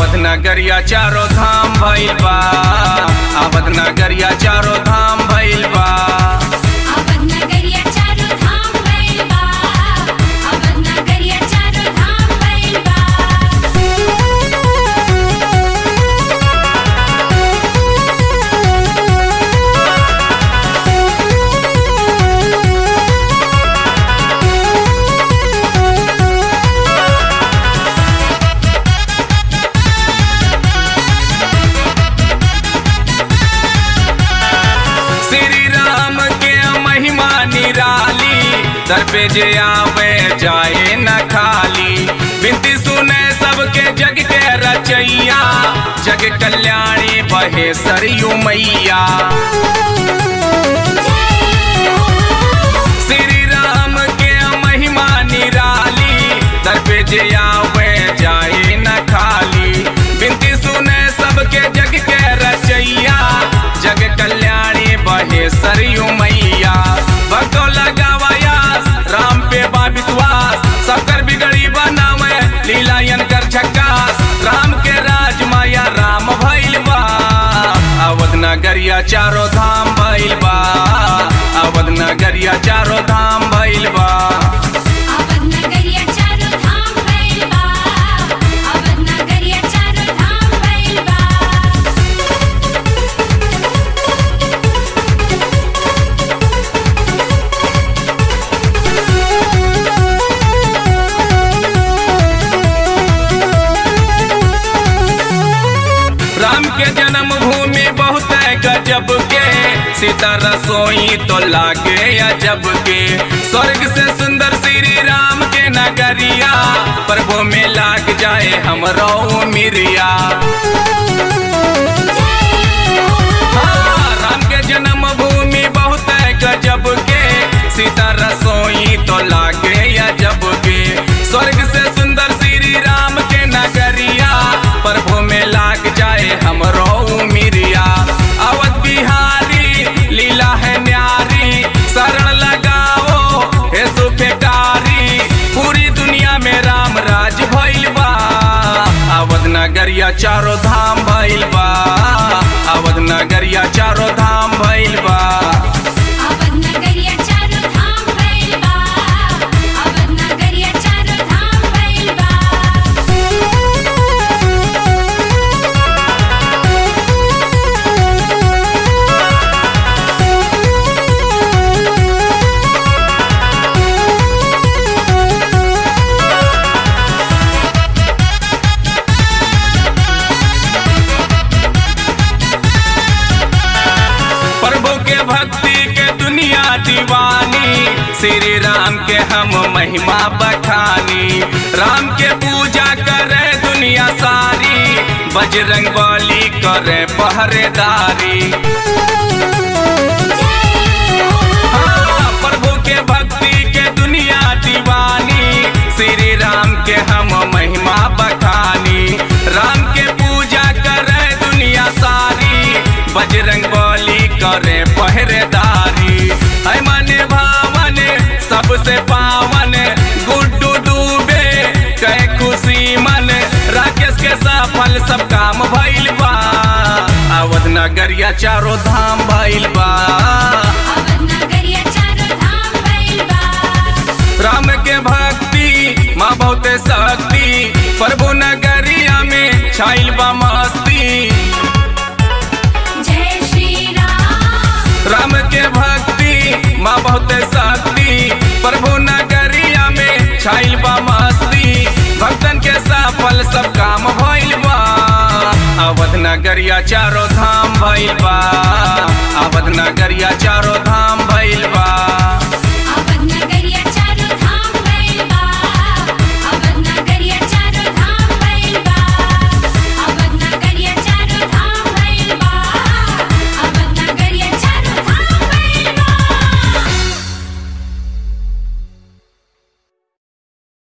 अवध नगरिया चारो धाम भइल बा अवध नगरिया चारो धाम भइल बा अवध नगरिया चारो धाम भइल बा अवध नगरिया चारो धाम भइल बा श्री राम के महिमा निराली दर पे जे आवे जाए न खाली बिनती सुने सबके जग के रचैया जग कल्याणी बहे सरयू मैया श्री राम के महिमा निराली दर पे जे आवे जाए न खाली बिनती सुने सबके जग के रचैया जग कल्याणी बहे सरयू मैया भक्तो लगावायास राम पे बा विश्वास सबकर बिगड़ी बनावे लीलायन कर झक्कास राम के राज माया राम भइल बा अवध नगरिया चारो धाम भइल बा अवध नगरिया चारो धाम भइल बा अवध नगरिया चारो धाम भइल बा अवध नगरिया चारो धाम भइल बा राम के जन्म भूमि बहुत है गजब के सीता रसोई तो लागे अजब के स्वर्ग से सुंदर श्री राम के नगरिया प्रभु में लाग जाए हमरो मिरिया हाँ, राम के जन्म भूमि बहुत है गजब के सीता रसोई तो लागे अजब के स्वर्ग से सुंदर श्री राम के नगरिया प्रभु में लाग जाए हमरो मिरिया अवध बिहारी लीला है न्यारी शरण लगाओ हे सुफेटारी पूरी दुनिया में राम राज भइल बा अवध नगरिया चारो धाम भइल बा अवध नगरिया चारो धाम भइल बा अवध नगरिया चारो धाम भइल बा अवध नगरिया चारो धाम भइल बा प्रभु के भक्ति के दुनिया दीवानी श्री राम के हम महिमा बखानी राम के पूजा करे दुनिया सारी बजरंग बली करे पहरेदारी हाँ, प्रभु के भक्ति के दुनिया दीवानी श्री राम के हम महिमा बखानी राम के पूजा करे दुनिया सारी बजरंग बली करे पहरेदारी है मने भावन सबसे पावन गुड्डू डूबे कहे खुशी मन राकेश के सफल सब काम भइल बा अवध नगरिया चारो धाम भइल बा अवध नगरिया चारो धाम भइल बा राम के भक्ति माँ बहुते शक्ति प्रभु नगरिया में छाइल बा मस्ती जय श्री राम राम के भक्ति माँ बहुते शक्ति प्रभु नगरिया में छाइल बा मस्ती भक्तन के सफल सब काम भइल बा अवध नगरिया चारो धाम भइल बा अवध नगरिया चारो